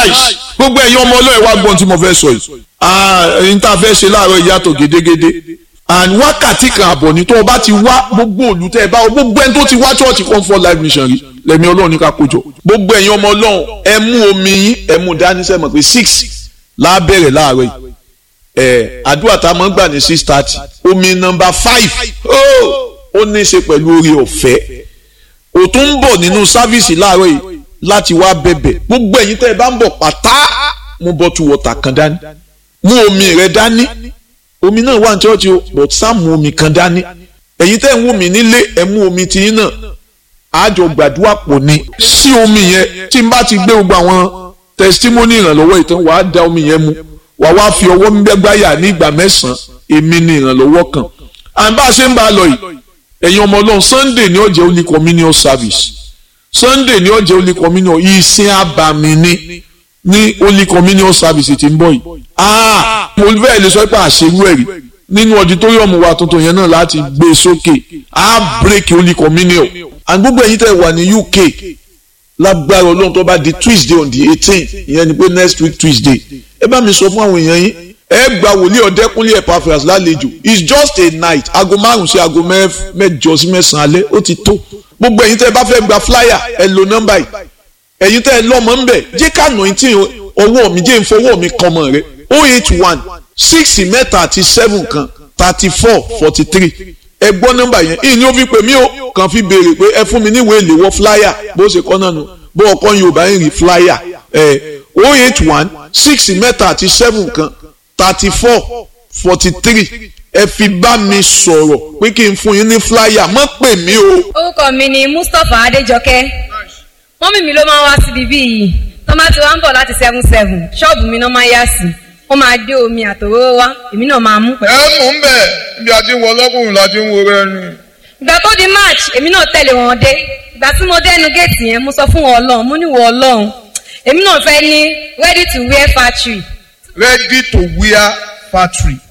nice gbogbo ẹ̀yin ọmọ ọlọ́ọ̀ wá gbọ́n tí mo fẹ́ sọ yìí ẹ̀yin tá a fẹ́ ṣe láàárọ̀ ìyàtọ̀ gédégédé and wákàtí kan àbọ̀ ní tó o bá ti wá gbogbo olùtẹ́ ẹ bá o gbogbo ẹni tó ti wá church comfort life mission rí lẹ́mi ọlọ́run ní ká kójọ gbogbo ẹ̀yin ọmọ ọlọ́run ẹ mú omi yín ẹ mú dání sẹ́mọ̀ pé six lábẹ́rẹ̀ láàárọ̀ yìí ẹ̀ àdúrà tá a máa ń gbà ní six thirty omi nọmba five ó ní í ṣe pẹ̀lú orí ọ̀fẹ́ ò tún ń bọ̀ nínú sáfíìsì láàárọ̀ yìí láti wá bẹ̀bẹ̀ gbogbo ẹ̀yin tẹ́ ẹ bá ń bọ̀ pátá mú bottle water kan dání mú omi rẹ dání omi náà wà ní chọ́ọ̀chì o but sá mú omi kan dání ẹ̀yin tẹ́ ń wù mí nílé ẹ̀ mú omi tiyín náà àjọ gbàdúrà pọ̀ ni sí omi yẹn tí n bá ti gbé gbogbo àwọn testimony ìrànlọ́wọ́ ìtàn wàá da omi yẹn mu wàá wá fi ọwọ́ gbẹ́gbáyà ní ìgbà mẹ́sàn-án èmi ni ìrànlọ́wọ́ kan à ń bá a ṣe ń bá a lọ yìí ẹ̀yin ọmọ ọlọ́run sunday ní ọ̀jẹ̀ holy communion service sunday ní ọ̀jẹ̀ holy communion ìsìn àbàmì ni ní holy communion service tí ń bọ̀ yìí ah mo fẹ́ lè sọ pé àṣerú ẹ̀ rí nínú auditorium wa tuntun yẹn náà láti gbé sókè á break holy communion and gbogbo ẹ̀yin tẹ́ wà ní uk lágbára ọlọ́run tó bá di tuesday on the eighteen ìyẹn ni pé next week tuesday ẹ bá mi sọ fún àwọn èèyàn yín ẹ gba wòlíì ọ̀dẹ́kúnlé Epaphras lálejò it's just a night aago márùn sí aago mẹ́jọ sí mẹ́sàn-án alẹ́ ó ti tó gbogbo ẹ̀yin tẹ́ ẹ bá fẹ́ gba flyer ẹ lo nọ́mbà yìí ẹ̀yin tẹ́ ẹ lọ́mọ ń bẹ̀ jẹ́ ká nà tí ọwọ́ mi jẹ́ ìfọwọ́ mi kan mọ̀ rẹ o eight one six mẹ́ta àti seven kan thirty four forty three ẹ gbọ́ nọ́mbà yẹn ìní ó fi pè mí o kàn fi béèrè pé ẹ fún mi níwèé ìléwọ́ flyer bó ṣe kọ́ náà nù bó ọkọ Yorùbá ń rí flyer ẹ o eight one six mẹ́ta àti seven kan thirty four forty three ẹ fi bá mi sọ̀rọ̀ pé kí n fún yín ní flyer má pè mí o. orúkọ mi ni Mustapha Adéjọkẹ́ mọ́mí mi ló máa ń wá síbi bí yìí tó máa ti wá ń bọ̀ láti seven seven ṣọ́ọ̀bù mi náà máa yá sí wọ́n máa dé omi àtòróró wá èmi náà máa mú pẹ̀lú. ẹ mú un bẹ ibi àti wọ ọlọ́kùnrin láti ń wo rẹ ni. ìgbà tó di march èmi náà tẹ̀lé wọn dé ìgbà tí mo dé ẹnu géètì yẹn mo sọ fún wọn ọlọ́run mo ní wọ ọlọ́run èmi náà fẹ́ ní ready to wear factory ready to wear factory